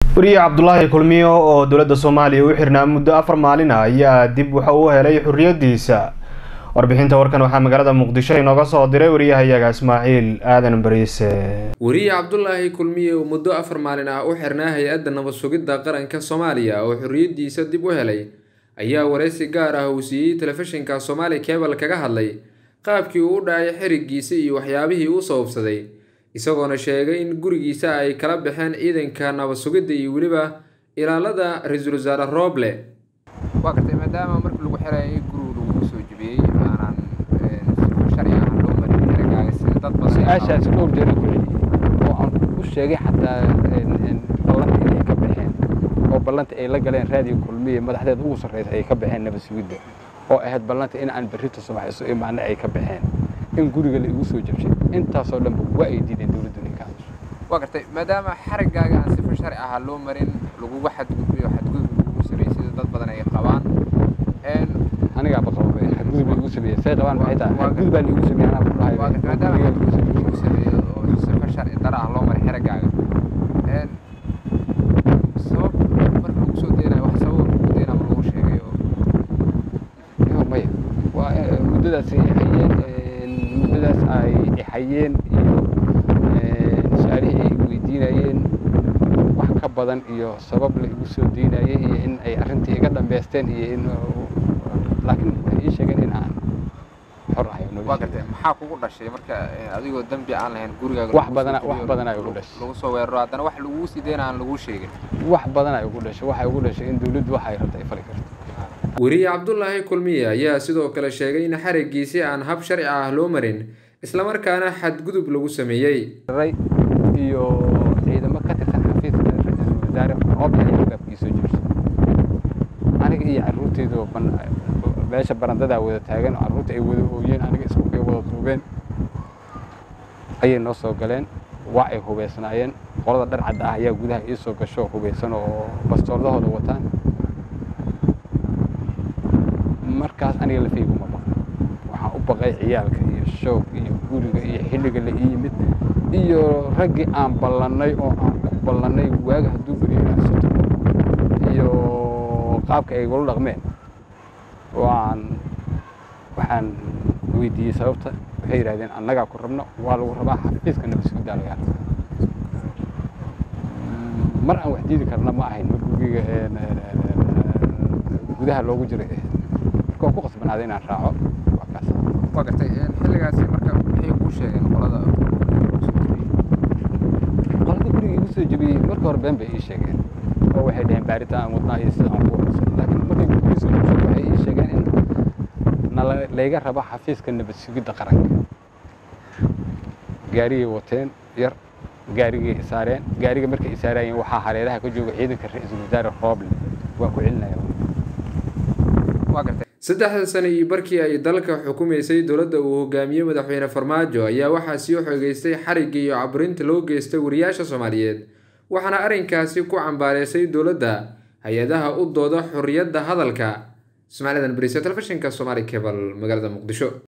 wariye cabdulaahi kulmiyo oo dowladda soomaaliya u xirnaa muddo afar maalin ah ayaa dib waxa uu helay xorriyadiisa warbixinta warkan waxaa magaalada muqdisho inooga soo diray wariyahayaga ismaaciil aadan bariise wariye cabdulaahi kulmiye oo muddo afar maalin ah u xirnaa hay-adda nabad sugidda qaranka soomaaliya oo xorriyadiisa dib u helay ayaa wareysi gaar ah uu siiyey telefishinka soomaali kebal kaga hadlay qaabkii uu u dhacay xirigiisa iyo waxyaabihii uu sababsaday isagoona sheegay in gurigiisa ay kala baxeen ciidanka nabad sugidda iyo weliba ilaalada ra-iisul wasaare rooble waa gartay maadaama markii lagu xirayay gurigu lagu soo jebiyey aanan sharci ahaan loo marin xerigaaga sida dad badan su-aashaasi dhowr jeer ku celiyey oo aan u sheegay xataa ballanta inay ka baxeen oo ballanta ay la galeen raadiyo kulmiye madaxdeed ugu sarreysa ay ka baxeen nabad sugidda oo ahayd ballanta in aan berrito subax isu imaana ay ka baxeen in guriga la igu soo jabshay intaasoo dhanba waa ay diideen dowladdu ninka hadasho waa gartay maadaama xarigaaga aan sifa sharci ahaa loo marin lagugu xadgudbay oo xadgudub lagugu sameeyey sida dad badan ay qabaan anigaaba qaba xadgudub la igu sameeyey say qabaan maxay tahay xadgudub baa la igu sameeyey anaa ku dhahay waa gartay maadaama xadgudub lagu sameeyo oo sifa sharci dara ah loo maray xerigaaga sabab marka lagu soo deenayo wax sabab lagu deenaa ma lagu sheegay oo maya waa muddadaas ay hayeen muddadaas ay hayeen iyo su-aalihii ay weydiinayeen wax ka badan iyo sabab la igu soo diinayay iyo in ay arrintii iga dhammaysteen iyo in laakiin waxay ii sheegeen in aan xor ahay waa gartay maxaa kugu dhashay marka adigoo dembi aan lahayn gurigaaga wax badana wax badana igu dhashay lagu soo weeraro haddana wax laguu sii deyna aan laguu sheegin wax badana igu dhashay waxay igu dhashay in dawladdu waxa ay rabta ay fali karto weriye cabdulaahi kulmiye ayaa sidoo kale sheegay in xarigiisii aan hab sharci ah loo marin islamarkaana xadgudub lagu sameeyey iyo ciidamo ka tirsan xafiiska ra-iisul wasaare rooble ayaa albaabkii soo jebshay aniga iyo carruurteydu meesha barandadaa wada taagan oo carruurta ay wada ooyeen aniga isku ay wada duubeen ayay noo soo galeen waa ay hubaysnaayeen qolada dhar cadda ah ayaa gudaha ii soo gasho hubaysan oo bastoordahooda wataan markaas aniga lafaygu ma baqan waxaan u baqay ciyaalka iyo shoog iyo guriga iyo xilliga la ii yimid iyo raggii aan ballannay oo aan ku ballannay waaga hadduu beriyaasito iyo qaabka ay igula dhaqmeen waan waxaan weydiiyey sababta waxay yidhahdeen annagaa ku rabno waa lagu rabaa xafiiska nabadsugidaa lagaa rabaa mar aan wax diidi karna ma ahayn mar guriga gudaha loogu jiray marka waan ku qasbanaaday inaan raaco waa kaas waa gartay xilligaasi marka maxay kuu sheegeen qolada qolada guriga igu soo jebiyey marka hore been bay ii sheegeen oo waxay dhaheen baaritaan wadnaa iyo sida aan ku warsan laakiin markay guriga soo jebsay waxay ii sheegeen in nala layga rabo xafiiska nabad sugidda qaranka gaarigay wateen yar gaarigay isaareen gaariga markay isaarayeen waxaa hareeraha ka jooga ciidanka ra-iisul wasaare rooble waan ku celinaya saddexda sano iyo barkii ay dalka xukumaysay dowladda uu hogaamiyey madaxweyne farmaajo ayaa waxaa sii xogeystay xarigga iyo caburinta loo geystay wariyaasha soomaaliyeed waxaana arrinkaasi ku cambaareysay dowladda hay-adaha u dooda xorriyadda hadalka ismaaciil adan bariise telefishinka somaali cebal magaalada muqdisho